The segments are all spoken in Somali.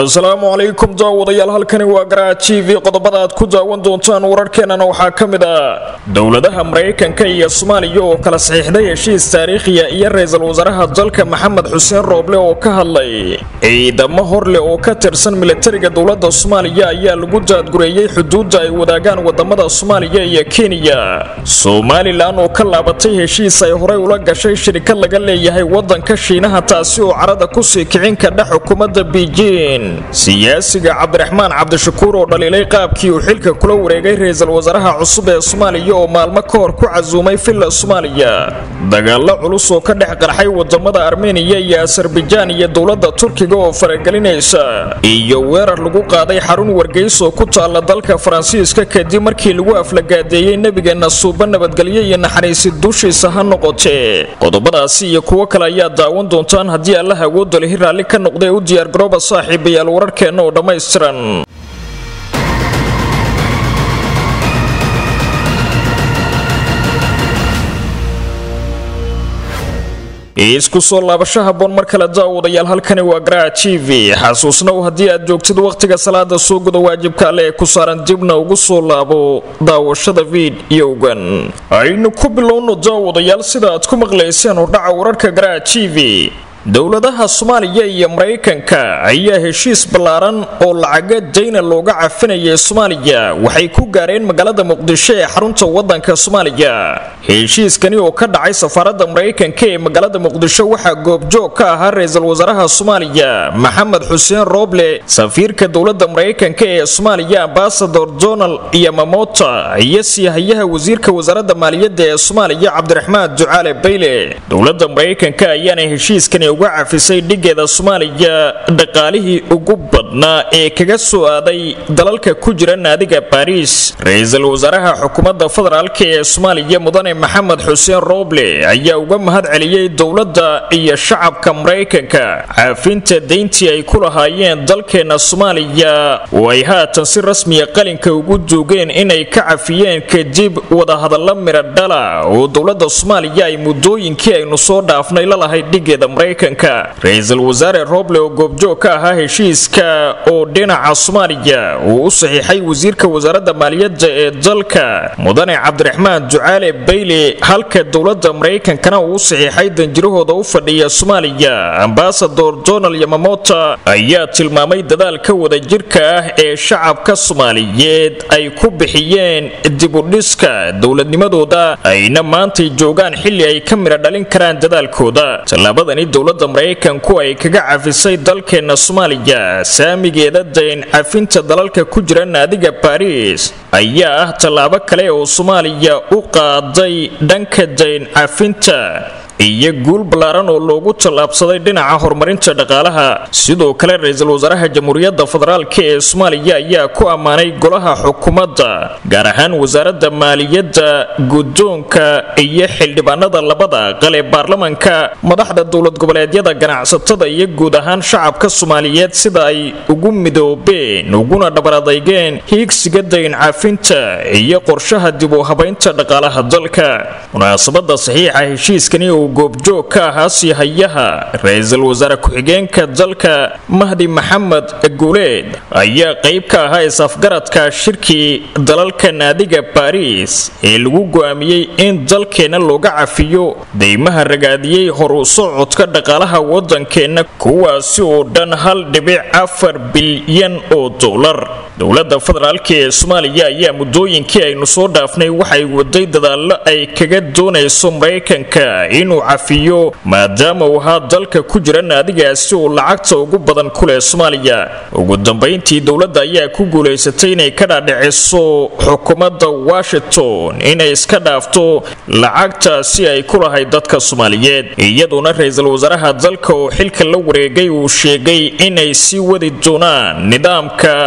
asalaamu calaykum daawadayaal halkani waa garaac t v qodobada aad ku daawan doontaan wararkeenana waxaa ka mid ah dowladaha maraykanka iyo soomaaliya oo kala saxiixday heshiis taariikhiya iyo ra-iisul wasaaraha dalka maxamed xuseen rooble oo ka hadlay ciidamo horleh oo ka tirsan militariga dowlada soomaaliya ayaa lagu daadgureeyey xuduudda ay wadaagaan wadamada soomaaliya iyo kenya somalilan oo ka laabatay heshiis ay horey ula gashay shirikad laga leeyahay wadanka shiinaha taasi oo carada kusii kicin kadha xukuumadda beijing siyaasiga cabdiraxmaan cabdishakuur oo dhaliilay qaabkii uu xilka kula wareegay ra-iisul wasaaraha cusub ee soomaaliya oo maalmo ka hor ku casuumay villa soomaaliya dagaalo culus oo ka dhex qarxay wadamada armeniya iyo asarbajaan iyo dowlada turkiga oo faragelinaysa iyo weerar lagu qaaday xarun wargeys oo ku taala dalka faransiiska kadib markii lagu aflagaadeeyey nebigeena suuba nabadgelyo iyo naxariisi dushiisa ha noqotee qodobadaasi iyo kuwo kale ayaa daawan doontaan haddii allaha awoodda lihi raalli ka noqday u diyaargarooba saaxiibayaal wararkeenna oo dhammaystiran isku soo laabasho haboon mar kale daawadayaal halkani waa garaac t v xasuusnow haddii aad joogtid wakhtiga salaada soo guda waajibka alle ee ku saaran dibna ugu soo laabo daawashada fiidiyowgan aynu ku bilowno daawadayaal sida aad ku maqlayseen hordhaca wararka garaac t v dowladaha soomaaliya iyo maraykanka ayaa heshiis ballaaran oo lacaga dayna looga cafinayay soomaaliya waxay ku gaareen magaalada muqdisho ee xarunta wadanka soomaaliya heshiiskani oo ka dhacay safaaradda maraykanka ee magaalada muqdisho waxaa goobjoog ka ahaa ra-iisul wasaaraha soomaaliya maxamed xuseen rooble safiirka dowlada maraykanka ee soomaaliya ambasador donald iyo mamota iyo siihayaha wasiirka wasaaradda maaliyadda ee soomaaliya cabdiraxmaan ducaale bayle dowlada maraykanka ayaana heshiiskani uga cafisay dhigeeda soomaaliya dhaqaalihii ugu badnaa ee kaga soo aaday dalalka ku jira naadiga baariis ra-iisul wasaaraha xukuumadda federaalka ee soomaaliya mudane maxamed xuseen rooble ayaa uga mahad celiyey dowladda iyo shacabka maraykanka cafinta dayntii ay ku lahaayeen dalkeena soomaaliya oo ay haatan si rasmiya qalinka ugu duugeen inay ka cafiyeen kadib wadahadalla midha dhala oo dowladda soomaaliya ay muddooyinkii aynu soo dhaafnay lalahayd dhigeeda maraykanka ra-iisul wasaare rooble oo goobjoog ka ahaa heshiiska oo dhinaca soomaaliya uu u saxiixay wasiirka wasaaradda maaliyadda ee dalka mudane cabdiraxmaan ducaale bayle halka dowladda maraykankana uu u saxiixay danjirahooda u fadhiya soomaaliya ambasador donald yamamota ayaa tilmaamay dadaalka wadajirka ah ee shacabka soomaaliyeed ay ku bixiyeen dibudhiska dowladnimadooda ayna maantay joogaan xilli ay ka midha dhalin karaan dadaalkooda tallaabadani dowladda maraykanku ay kaga cafisay dalkeena soomaaliya saamigeeda dayn cafinta dalalka ku jira naadiga baariis ayaa ah tallaabo kale oo soomaaliya u qaaday dhanka dayn cafinta iyo guul ballaaran oo loogu tallaabsaday dhinaca horumarinta dhaqaalaha sidoo kale ra-iisul wasaaraha jamhuuriyadda federaalk ee soomaaliya ayaa ku ammaanay golaha xukuumadda gaar ahaan wasaaradda maaliyadda guddoonka iyo xildhibaanada labada aqal ee baarlamanka madaxda dowlad goboleedyada ganacsatada iyo guud ahaan shacabka soomaaliyeed sida ay ugu midoobeen uguna dhabaradeygeen hiigsiga dayn cafinta iyo qorshaha dib u habaynta dhaqaalaha dalka munaasabada saxiixa heshiiskani uu goobjoog ka ahaa siihayaha ra-iisul wasaare ku-xigeenka dalka mahdi maxamed guuleed ayaa qayb ka ahaa is-afgaradka shirkii dalalka naadiga baariis ee lagu go'aamiyey in dalkeenna looga cafiyo deymaha ragaadiyey horu socodka dhaqaalaha waddankeenna kuwaasi oo dhan hal dhibic afar bilyan oo dollar dowladda federaalk ee soomaaliya ayaa muddooyinkii aynu soo dhaafnay waxay waday dadaallo ay kaga doonayso maraykanka inuu cafiyo maadaama uu ahaa dalka ku jira naadigaasi oo lacagta ugu badan ku leh soomaaliya ugu dambayntii dowladda ayaa ku guulaysatay inay ka dhaadhiciso xukuumadda washington inay iska dhaafto lacagtaasi ay ku lahayd dadka soomaaliyeed iyaduna ra-iisul wasaaraha dalka oo xilka la wareegay uu sheegay inay sii wadi doonaan nidaamka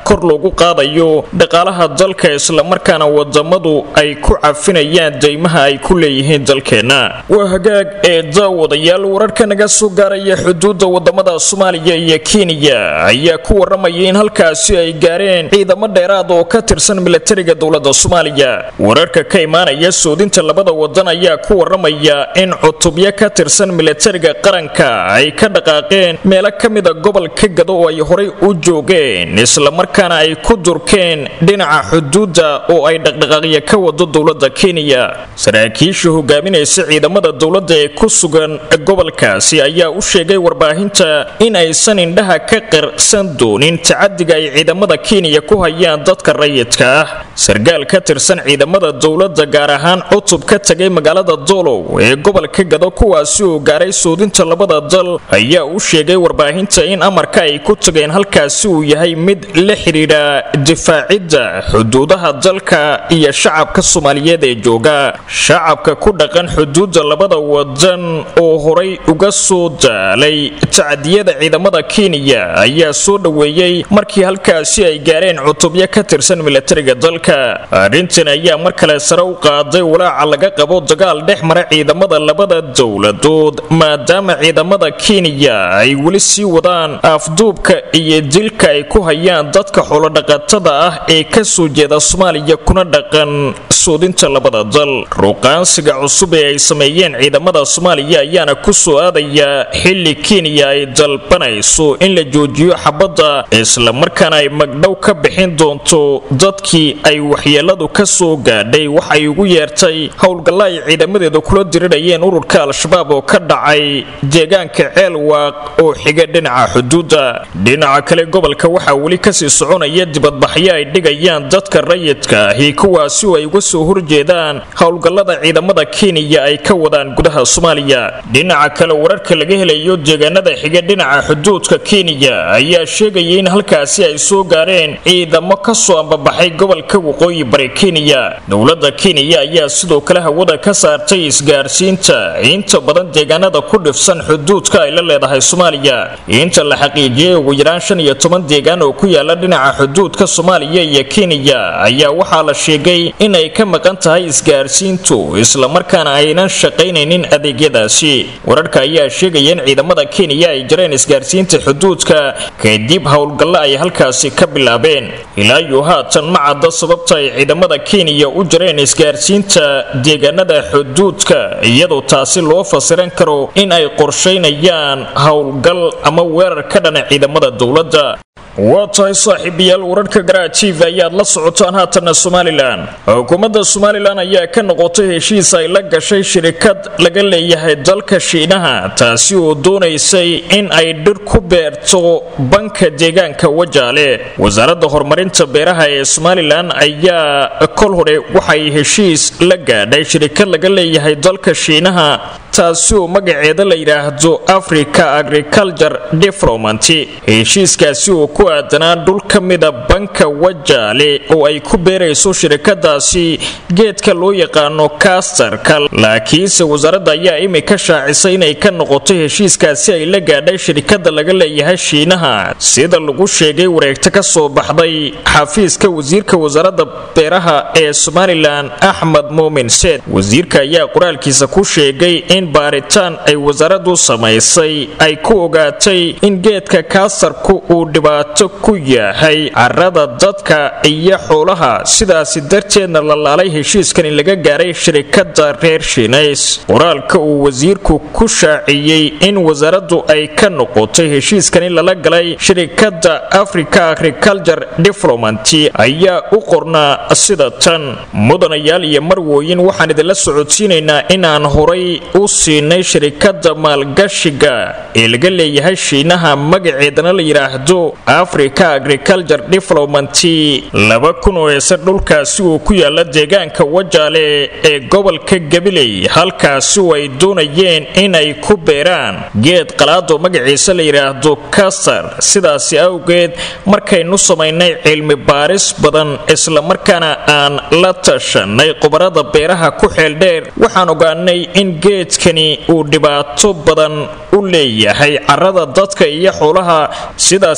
kor loogu qaadayo dhaqaalaha dalka islamarkaana wadamadu ay ku cafinayaan deymaha ay ku leeyihiin dalkeenna waa hagaag ee daawadayaal wararka naga soo gaaraya xuduudda wadamada soomaaliya iyo kenya ayaa ku waramaya in halkaasi ay gaareen ciidamo dheeraad oo ka tirsan milatariga dowlada soomaaliya wararka ka imaanaya soodinta labada wadan ayaa ku waramaya in cutubyo ka tirsan milatariga qaranka ay ka dhaqaaqeen meelo ka mida gobolka gado oo ay horay u joogeen islamarkaana ay ku durkeen dhinaca xuduudda oo ay dhaqdhaqaaqya ka wado dowlada kenya saraakiisha hogaaminaysa ciidamada dowladda ee ku sugan gobolkaasi ayaa u sheegay warbaahinta in aysan indhaha ka qirsan doonin tacadiga ay ciidamada kenya ku hayaan dadka rayidka ah sargaal ka tirsan ciidamada dowladda gaar ahaan cutub ka tagay magaalada doolow ee gobolka gado kuwaasi oo gaaray soodinta labada dal ayaa u sheegay warbaahinta in amarka ay ku tageen halkaasi uu yahay mid la xidhiidha difaacidda xuduudaha dalka iyo shacabka soomaaliyeed ee jooga shacabka ku dhaqan xuduudda labada wadan oo horay uga soo daalay tacadiyada ciidamada kenya ayaa soo dhoweeyey markii halkaasi ay gaareen cutubyo ka tirsan milatariga dalka arrintan ayaa mar kale sare u qaaday walaaca laga qabo dagaal dhex mara ciidamada labada dowladood maadaama ciidamada kenya ay weli sii wadaan afduubka iyo dilka ay ku hayaan dadka xoolodhaqatada ah ee ka soo jeeda soomaaliya kuna dhaqan soodinta labada dal ruqaansiga cusub ee ay sameeyeen ciidamada soomaaliya ayaana ku soo aadaya xilli kenya ay dalbanayso in la joojiyo xabadda islamarkaana ay magdhow ka bixin doonto dadkii ay waxyeeladu ka soo gaadhay waxay ugu yeertay howlgalla ay ciidamadeeda kula dirirayeen ururka al-shabaab oo ka dhacay deegaanka ceelwaaq oo xiga dhinaca xuduudda dhinaca kale gobolka waxaa weli kasii soconaya dibadbaxyo ay dhigayaan dadka rayidka ahi kuwaasi oo ay uga soo horjeedaan howlgallada ciidamada kenya ay ka wadaan gudaha soomaaliya dhinaca kale wararka laga helayo deegaanada xiga dhinaca xuduudka kenya ayaa sheegaya in halkaasi ay soo gaareen ciidamo kasoo ambabaxay gobolka waqooyi bari kenya dowlada kenya ayaa sidoo kale hawada ka saartay isgaarsiinta inta badan deegaanada ku dhifsan xuduudka ay la leedahay soomaaliya inta la xaqiijiyey ugu yaraan shan iyo toban deegaan oo ku yaala dhinaca xuduudka soomaaliya iyo kenya ayaa waxaa la sheegay in ay ka maqan tahay isgaarsiintu islamarkaana aynan shaqaynaynin adeegyadaasi wararka ayaa sheegaya in ciidamada kenya ay jareen isgaarsiinta xuduudka kadib howlgallo ay halkaasi ka bilaabeen ilaa iyo haatan ma cadda sababta ay ciidamada kenya u jareen isgaarsiinta deegaanada xuduudka iyadoo taasi loo fasiran karo in ay qorshaynayaan howlgal ama weerar ka dhana ciidamada dowladda waa tahay saaxiibayaal wararka garaa t v ayaad la socotaan haatanna somalilan xukuumadda somalilan ayaa ka noqotay heshiis ay la gashay shirikad laga leeyahay dalka shiinaha taasi oo doonaysay in ay dhir ku beerto banka deegaanka wajaale wasaaradda horumarinta beeraha ee somalilan ayaa kol hore waxay heshiis la gaadhay shirikad laga leeyahay dalka shiinaha taasi oo magaceeda la yidhaahdo africa agriculture development heshiiskaasi oo ku aadanaa dhul ka mida banka wajaale oo ay ku beerayso shirikadaasi geedka loo yaqaano kastarka laakiinse wasaaradda ayaa imika shaacisay inay ka noqotay heshiiskaasi ay la gaadhay shirikada laga leeyahay shiinaha sida lagu sheegay wareegto ka soo baxday xafiiska wasiirka wasaaradda beeraha ee somalilan axmed muumin seed wasiirka ayaa qoraalkiisa ku sheegay in baaritaan ay wasaaraddu samaysay ay ku ogaatay in geedka kaasarku uu dhibaato ku yahay carada dadka iyo xoolaha sidaasi darteedna la laalay heshiiskan in laga gaaray shirikada reer shiinays qoraalka uu wasiirku ku shaaciyey in wasaaraddu ay ka noqotay heshiiskan in lala galay shirikada africa agriculture development ayaa u qornaa sida tan mudanayaal iyo marwooyin waxaan idinla socodsiinaynaa inaan horay u siinay shirikada maalgashiga ee laga leeyahay shiinaha magaceedana la yidhaahdo africa agriculture development laba kun oo heese dhulkaasi uu ku yaala deegaanka wajaale ee gobolka gabiley halkaasi oo ay doonayeen inay ku beeraan geed qalaadoo magaciisa la yidhaahdo kasar sidaasi awgeed markaynu samaynay cilmi baaris badan islamarkaana aan la tashanay khubarada beeraha ku xeeldheer waxaan ogaanay in geedkani uu dhibaato badan u leeyahay carada dadka iyo xoolaha sidaasi awgeed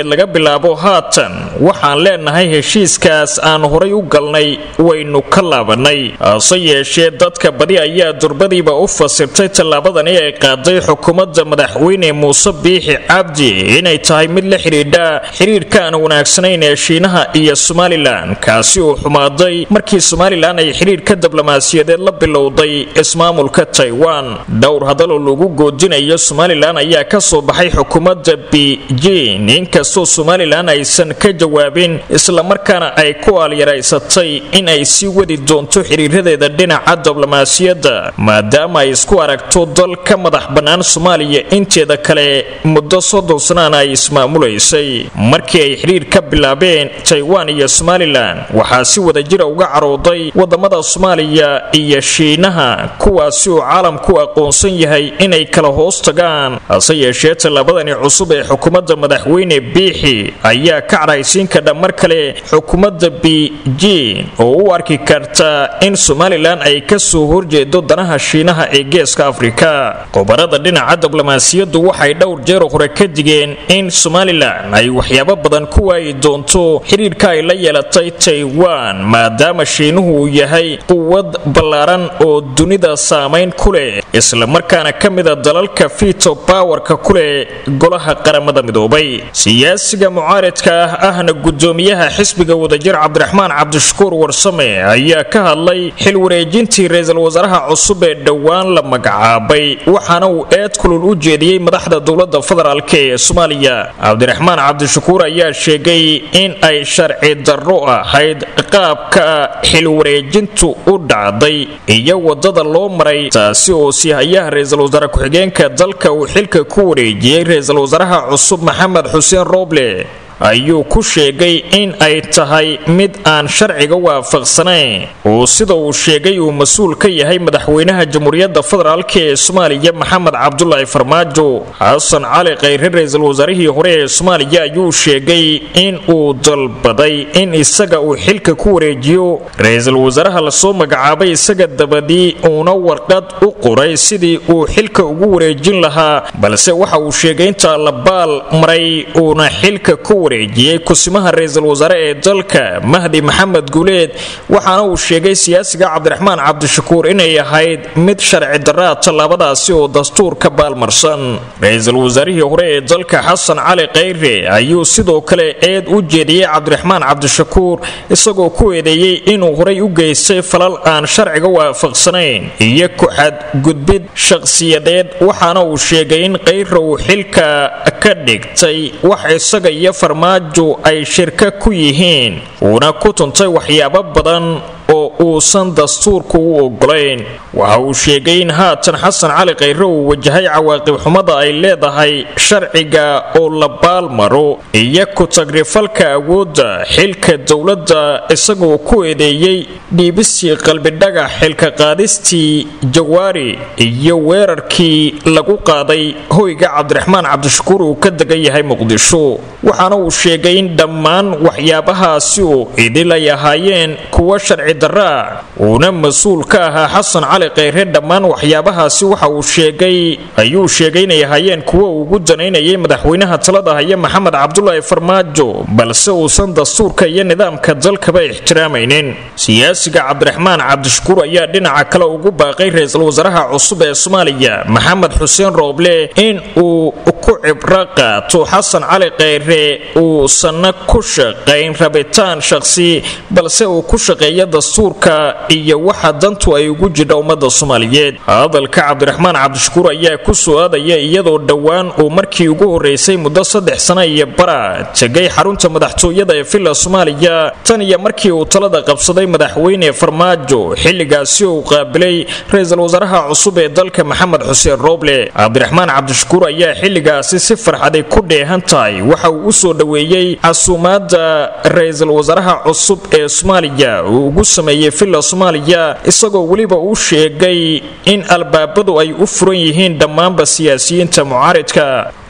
galbeed laga bilaabo haatan waxaan leenahay heshiiskaas aan horay u galnay waynu ka laabanay hase yeeshee dadka badi ayaa durbadiiba u fasirtay tallaabadani ay qaaday xukuumadda madaxweyne muuse biixi cabdi inay tahay mid la xidhiidha xiriirka aan wanaagsanayn ee shiinaha iyo somalilan kaasi uu xumaaday markii somalilan ay xidhiirka diblomaasiyadeed la bilowday ismaamulka taiwan dhowr hadaloo lagu goodinayo somalilan ayaa ka soo baxay xukuumadda beijing inkastoo somalilan aysan ka jawaabin islamarkaana ay ku aalyaraysatay in ay sii wadi doonto xiriiradeeda dhinaca diblomaasiyadda maadaama ay isku aragto dal ka madax bannaan soomaaliya inteeda kale muddo soddon sanaana ay ismaamulaysay markii ay xidhiir ka bilaabeen taiwan iyo somalilan waxaa si wadajira uga carooday wadamada soomaaliya iyo shiinaha kuwaasi uu caalamku aqoonsan yahay inay kala hoos tagaan hase yeeshee tallaabadani cusub ee xukuumadda madaxweyne biixi ayaa ka cadhaysiin kadha mar kale xukuumadda beijing oo u arki karta in somalilan ay ka soo horjeedo danaha shiinaha ee geeska afrika qobarada dhinaca diblomaasiyaddu waxay dhowr jeer hore ka digeen in somalilan ay waxyaabo badan ku waayi doonto xidhiirka ay la yeelatay taiwan maadaama shiinuhu uu yahay quwad ballaaran oo dunida saamayn ku leh islamarkaana ka mida dalalka fito bawarka ku leh golaha qaramada midoobay siyaasiga mucaaridka ah ahna gudoomiyaha xisbiga wadajir cabdiraxmaan cabdishakuur warsame ayaa ka hadlay xil wareejintii ra-iisul wasaaraha cusub ee dhowaan la magacaabay waxaana uu eed kulul u jeediyey madaxda dowlada federaalk ee soomaaliya cabdiraxmaan cabdishakuur ayaa sheegay in ay sharci darro ahayd qaabka xil wareejintu u dhacday iyo wadada loo maray taasi oo siihayaha ra-iisul wasaare ku-xigeenka dalka uu xilka ku wareejiyey ra-iisul wasaaraha cusub maxamed xuseen rooble ayuu ku sheegay in ay tahay mid aan sharciga waafaqsanayn oo sida uu sheegay uu mas-uul ka yahay madaxweynaha jamhuuriyadda federaalk ee soomaaliya maxamed cabdulaahi farmaajo xasan cali khayre ra-iisul wasaarihii hore ee soomaaliya ayuu sheegay in uu dalbaday in isaga uu xilka ku wareejiyo ra-iisul wasaaraha lasoo magacaabay isaga dabadii uuna warqad u qoray sidii uu xilka ugu wareejin lahaa balse waxa uu sheegay intaa la baal maray uuna xilka ku wareejiyey kusimaha ra-iisul wasaare ee dalka mahdi maxamed guuleed waxaana uu sheegay siyaasiga cabdiraxmaan cabdishakuur inay ahayd mid sharci daraa tallaabadaasi oo dastuurka baalmarsan ra-iisul wasaarihii hore ee dalka xasan cali khayre ayuu sidoo kale eed u jeediyey cabdiraxmaan cabdishakuur isagoo ku eedeeyey inuu horay u geystay falal aan sharciga waafaqsanayn iyo ku-xadgudbid shaqsiyadeed waxaana uu sheegay in khayre uu xilka ka dhigtay wax isaga iyo farmaajo ay shirka ku yihiin uuna ku tuntay waxyaabo badan oo uusan dastuurku u ogolayn waxa uu sheegay in haatan xasan cali khayre uu wajahay cawaaqib xumada ay leedahay sharciga oo la baalmaro iyo ku-tagrifalka awoodda xilka dowladda isagoo ku eedeeyey dhiibistii qalbidhaga xilka qaadistii jawaari iyo weerarkii lagu qaaday hoyga cabdiraxmaan cabdishakuur uu ka degan yahay muqdisho waxaana uu sheegay in dhammaan waxyaabahaasi oo idil ay ahaayeen kuwa sharci daraa uuna mas-uul ka ahaa xasan cali khayre dhammaan waxyaabahaasi waxa uu sheegay ayuu sheegay inay ahaayeen kuwa ugu danaynayay madaxweynaha talada haya maxamed cabdulaahi farmaajo balse uusan dastuurka iyo nidaamka dalkaba ixtiraamaynin siyaasiga cabdiraxmaan cabdishakuur ayaa dhinaca kale ugu baaqay ra-iisul wasaaraha cusub ee soomaaliya maxamed xuseen rooble in uu ku cibro qaato xasan cali khayre uusanna ku shaqayn rabitaan shaqsi balse uu ku shaqeeya dastuurka iyo waxa dantu ay ugu jidha ummada soomaaliyeed hadalka cabdiraxmaan cabdishakuur ayaa ku soo aadaya iyadoo dhowaan uu markii ugu horeysay muddo saddex sana iyo bara tegay xarunta madaxtooyada ee villa soomaaliya tan iyo markii uu talada qabsaday madaxweyne farmaajo xilligaasi uu qaabilay ra-iisul wasaaraha cusub ee dalka maxamed xuseen rooble cabdiraxmaan cabdishakuur ayaa xilligaasi si farxaday ku dheehan tahay waxa uu u soo dhoweeyey casuumaadda ra-iisul wasaaraha cusub ee soomaaliya uu ugu sameeyey villa soomaaliya isagoo weliba u sheegay in albaabadu ay u furan yihiin dhammaanba siyaasiyiinta mucaaridka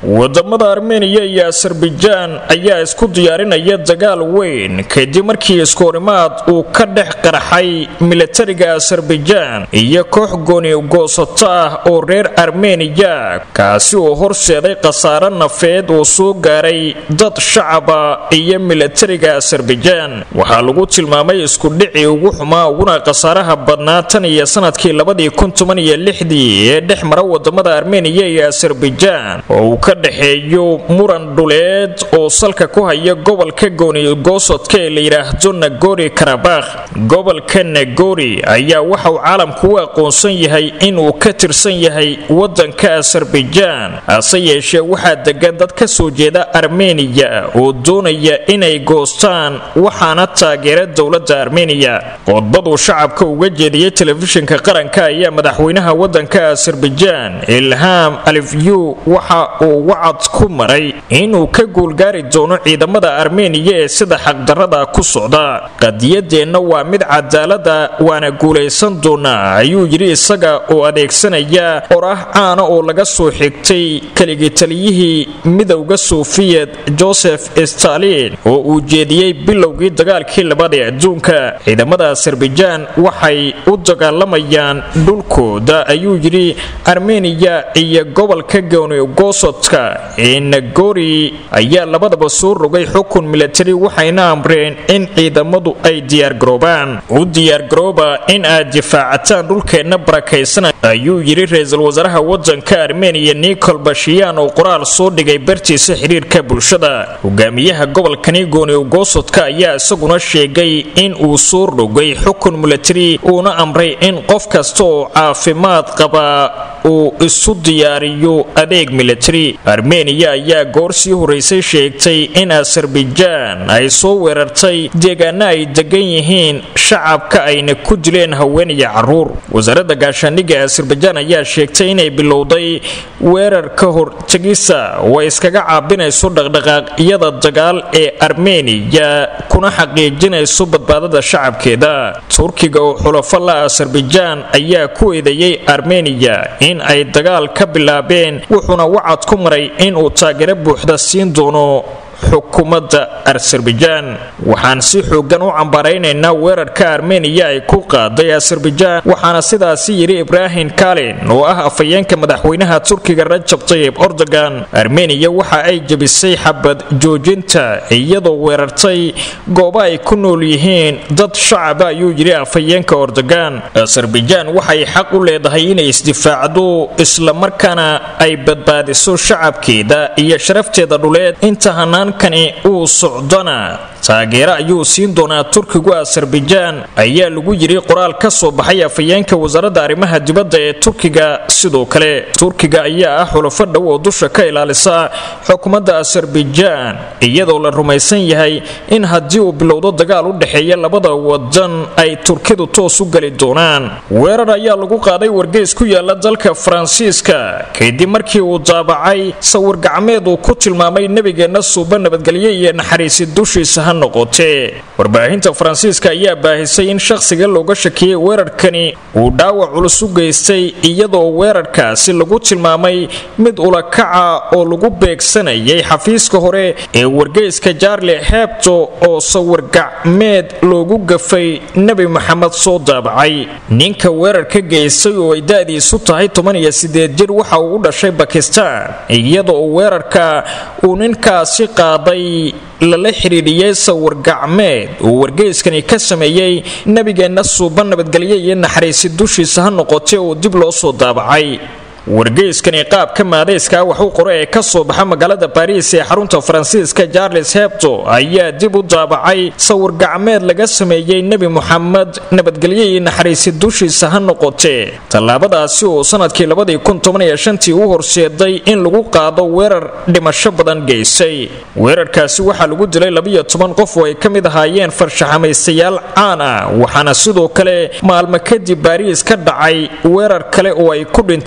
wadamada armeniya iyo asarbajaan ayaa isku diyaarinaya dagaal weyn kadib markii iskoorimaad uu ka dhex qarxay milatariga asarbajaan iyo koox gooni goosato ah oo reer armeniya kaasi oo horseeday khasaare nafeed oo soo gaaray dad shacaba iyo milatariga asarbajaan waxaa lagu tilmaamay iskudhicii ugu xumaa uguna khasaaraha badnaa tan iyo sanadkii labadii kun toban iyo lixdii ee dhex mara wadamada armeniya iyo asarbajaan oo uu ka dhexeeyo muran dhuleed oo salka ku haya gobolka gooni goosodka ee la yidhaahdo nagori karabakh gobolka nagori ayaa waxauu caalamku u aqoonsan yahay inuu ka tirsan yahay wadanka asarbajaan hase yeeshee waxaa degan dad ka soo jeeda armeniya oo doonaya inay goostaan waxaana taageera dowladda armeniya qodbaduu shacabka uga jeediyey telefishinka qaranka ayaa madaxweynaha wadanka asarbajaan ilham alifyu waxa uu wacad ku maray inuu ka guulgaari doono ciidamada armeniya ee sida xaqdarrada ku socda qadiyadeenna waa mid cadaalada waana guulaysan doonaa ayuu yidhi isaga oo adeegsanaya oraah caana oo laga soo xigtay keligii taliyihii midowda soofiyet joseph stalin oo uu jeediyey bilowgii dagaalkii labaad ee adduunka ciidamada asarbajaan waxay u dagaalamayaan dhulkooda ayuu yidhi armeniya iyo gobolka goonigoosodka ee nagori ayaa labadaba soo rogay xukun milatari waxayna amreen in ciidamadu ay diyaargaroobaan u diyaargarooba in aad difaacataan dhulkeenna barakaysan ayuu yidhi ra-iisul wasaaraha wadanka armeniya nikol bashiyaan oo qoraal soo dhigay bartiisa xiriirka bulshada hogaamiyaha gobolkani goonigoosodka ayaa isaguna sheegay in uu soo rogay xukun milatari uuna amray in qof kasta oo caafimaad qaba uu isu diyaariyo adeeg milatari armeniya ayaa goor sii horeysay sheegtay in asarbajaan ay soo weerartay deegaana ay degan yihiin shacabka ayna ku dileen haween iyo caruur wasaaradda gaashaandhigga asarbajaan ayaa sheegtay inay bilowday weerar ka hortegisa oo ay iskaga caabinayso dhaqdhaqaaqyada dagaal ee armeniya kuna xaqiijinayso badbaadada shacabkeeda turkiga oo xulafo la asarbajaan ayaa ku eedeeyey armeniya in ay dagaal ka bilaabeen wuxuuna wacad ku maray inuu taageero buuxda siin doono xukuumadda asarbajaan waxaan si xoogan u cambaaraynaynaa weerarka armeniya ay ku qaaday asarbajaan waxaana sidaasi yidhi ibraahim kalin oo ah afhayeenka madaxweynaha turkiga rajab tayib ordogan armeniya waxa ay jebisay xabad joojinta iyadoo weerartay goobo ay ku nool yihiin dad shacaba ayuu yidhi afhayeenka ordogan asarbajaan waxay xaq u leedahay inay isdifaacdo islamarkaana ay badbaadiso shacabkeeda iyo sharafteeda dhuleed inta hanaan kani uu socdona taageero ayuu siin doonaa turkigu asarbajaan ayaa lagu yidhi qoraal ka soo baxay afhayeenka wasaaradda arrimaha dibadda ee turkiga sidoo kale turkiga ayaa ah xulafo dhow oo dusha ka ilaalisa xukuumadda asarbajaan iyadoo la rumaysan yahay in haddii uu bilowdo dagaal u dhexeeya labada wadan ay turkidu toos u geli doonaan weerar ayaa lagu qaaday wargeys ku yaala dalka faransiiska kadib markii uu daabacay sawir gacmeed uu ku tilmaamay nebigeenna suuba nabadgelyo iyo naxariisi dushiisa ha noqotee warbaahinta faransiiska ayaa baahisay in shakhsiga looga shakiyey weerarkani uu dhaawac culus u geystay iyadoo weerarkaasi lagu tilmaamay mid ulakaca oo lagu beegsanayay xafiiska hore ee wargeyska jaarle hebto oo sawir gacmeed loogu gafay nebi maxamed soo daabacay ninka weerarka geystay oo ay da-diisu tahay toban iyo sideed jir waxa uu u dhashay bakistaan iyadoo weerarka uu ninkaasi qaaday lala xidhiidhiyey sawir gacmeed uu wargeyskani ka sameeyey nebigeenna suuba nabadgelyo iyo naxariisi dushiisa ha noqotay oo dib loo soo daabacay wargeyskani qaabka maadayska wax u qora ee ka soo baxa magaalada baariis ee xarunta faransiiska charles hebto ayaa dib u daabacay sawir gacmeed laga sameeyey nebi moxamed nabadgelyo iyo naxariisi dushiisa ha noqotee tallaabadaasi oo sanadkii labadii kun toban iyo shantii u horseeday in lagu qaado weerar dhimasho badan geysay weerarkaasi waxaa lagu dilay labiyo toban qof oo ay ka mid ahaayeen farshaxamaystayaal caan ah waxaana sidoo kale maalmo kadib baariis ka dhacay weerar kale oo ay ku dhinteen shan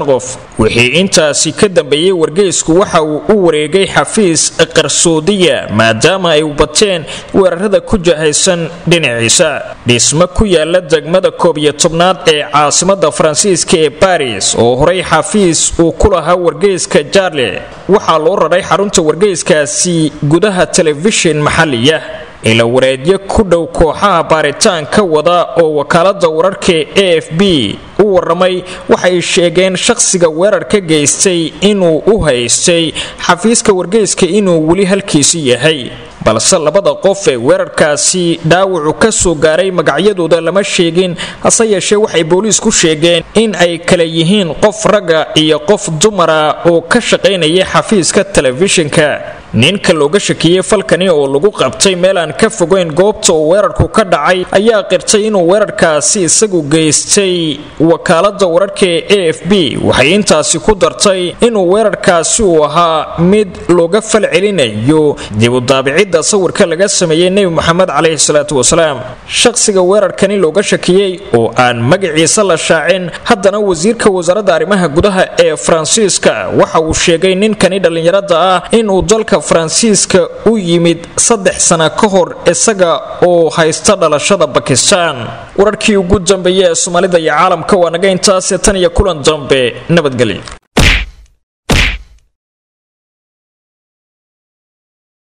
shan qof wixii intaasi ka dambeeyey wargeysku waxa uu u wareegay xafiis qarsoodiya maadaama ay bateen weerarada ku jahaysan dhinaciisa dhismo ku yaala degmada koob iyo tobnaad ee caasimada faransiiska ee baris oo horey xafiis uu ku lahaa wargeyska jarle waxaa loo raray xarunta wargeyskaasi gudaha telefishin maxaliya ila wareedyo ku dhow kooxaha baaritaanka wada oo wakaalada wararka a f b u waramay waxay sheegeen shaqsiga weerarka geystay inuu u haystay xafiiska wargeyska inuu weli halkiisi yahay balse labada qof ee weerarkaasi dhaawacu ka soo gaaray magacyadooda lama sheegin hase yeeshee waxay booliisku sheegeen in ay kala yihiin qof ragga iyo qof dumara oo ka shaqaynaya xafiiska telefishinka ninka looga shakiyey falkani oo lagu qabtay meel aan ka fogeyn goobta uu weerarku ka dhacay ayaa qirtay inuu weerarkaasi isagu geystay wakaalada wararka ee a f b waxay intaasi ku dartay inuu weerarkaasi uu ahaa mid looga fal celinayo dib u daabicidda sawirka laga sameeyey nebi moxamed caleyhi salaatu wasalaam shaqsiga weerarkani looga shakiyey oo aan magaciisa la shaacin haddana wasiirka wasaaradda arrimaha gudaha ee faransiiska waxa uu sheegay ninkani dhallinyarada ah inuu dalka faransiiska u yimid saddex sana ka hor isaga oo haysta dhalashada bakistan wararkii ugu dambeeyey ee soomaalida iyo caalamka waa naga intaase tan iyo kulan dambe nabadgelyo